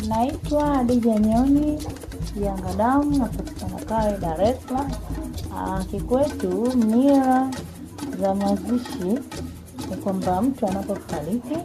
Naitwa Adija Nyoni Yangadamu, napatikana Kawe, Dar es Salaam. Ah, Kikwetu mila za mazishi ni kwamba mtu anapofariki,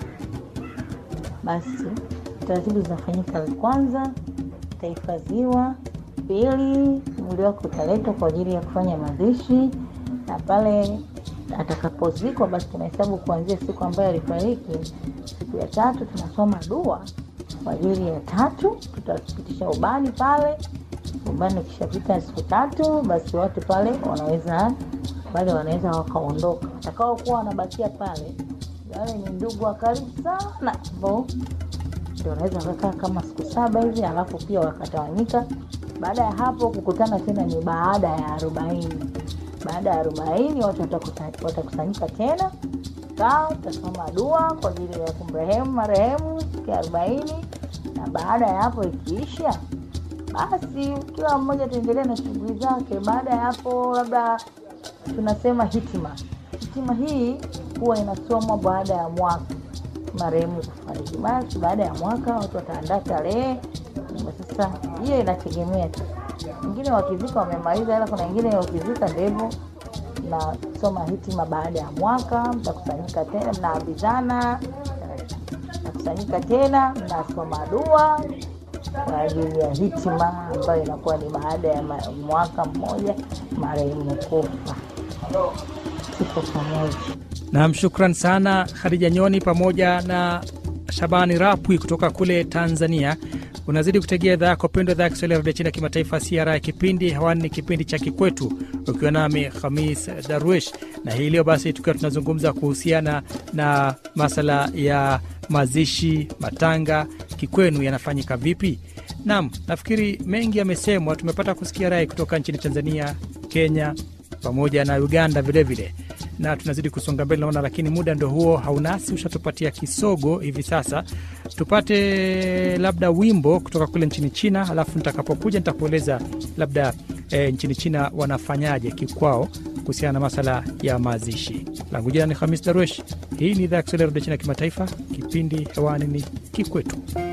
basi taratibu zinafanyika. Kwanza utahifadhiwa, pili mwili wake utaletwa kwa ajili ya kufanya mazishi, na pale atakapozikwa, basi tunahesabu kuanzia siku ambayo alifariki. Siku ya tatu tunasoma dua kwa ajili ya tatu, tutapitisha ubani pale. Ubani ukishapita siku tatu, basi watu pale wanaweza pale wanaweza wakaondoka. Watakaokuwa wanabakia pale, wale ni ndugu wa karibu sana, ambao ndio wanaweza wakakaa kama siku saba hivi, alafu pia wakatawanyika. Baada ya hapo kukutana tena ni baada ya arobaini. Baada ya arobaini watu watakusa- watakusanyika tena kaa, utasoma dua kwa ajili ya kumrehemu marehemu siku ya arobaini, na baada ya hapo ikiisha, basi kila mmoja ataendelea na shughuli zake. Baada ya hapo, labda tunasema hitima. Hitima hii huwa inasomwa baada ya mwaka marehemu kufariki. Basi baada ya mwaka watu wataandaa tarehe. Sasa hiyo inategemea tu, wengine wakizika wamemaliza, ila kuna wengine wakizika ndivyo nasoma hitima baada ya mwaka, mtakusanyika tena, mnaambizana, mnakusanyika tena, mnasoma dua kwa ajili ya hitima ambayo inakuwa ni baada ya ma- mwaka mmoja marehemu kufa. Tuko pamoja. Nam, shukran sana Khadija Nyoni pamoja na Shabani Rapwi kutoka kule Tanzania. Unazidi kutegea idhaa yako pendwa, idhaa ya Kiswahili ya redio China kimataifa CRI. Kipindi hewani ni kipindi cha Kikwetu, ukiwa nami Khamis Darwish, na hii leo basi tukiwa tunazungumza kuhusiana na masala ya mazishi, matanga kikwenu yanafanyika vipi? Nam, nafikiri mengi yamesemwa. Tumepata kusikia rai kutoka nchini Tanzania, Kenya pamoja na Uganda vilevile vile na tunazidi kusonga mbele naona, lakini muda ndo huo haunasi, ushatupatia kisogo hivi sasa. Tupate labda wimbo kutoka kule nchini China, alafu nitakapokuja nitakueleza labda e, nchini China wanafanyaje kikwao kuhusiana na masala ya mazishi. Langu jina ni Hamis Darwesh. Hii ni idhaa ya Kiswahili ya redio China kimataifa, kipindi hewani ni Kikwetu.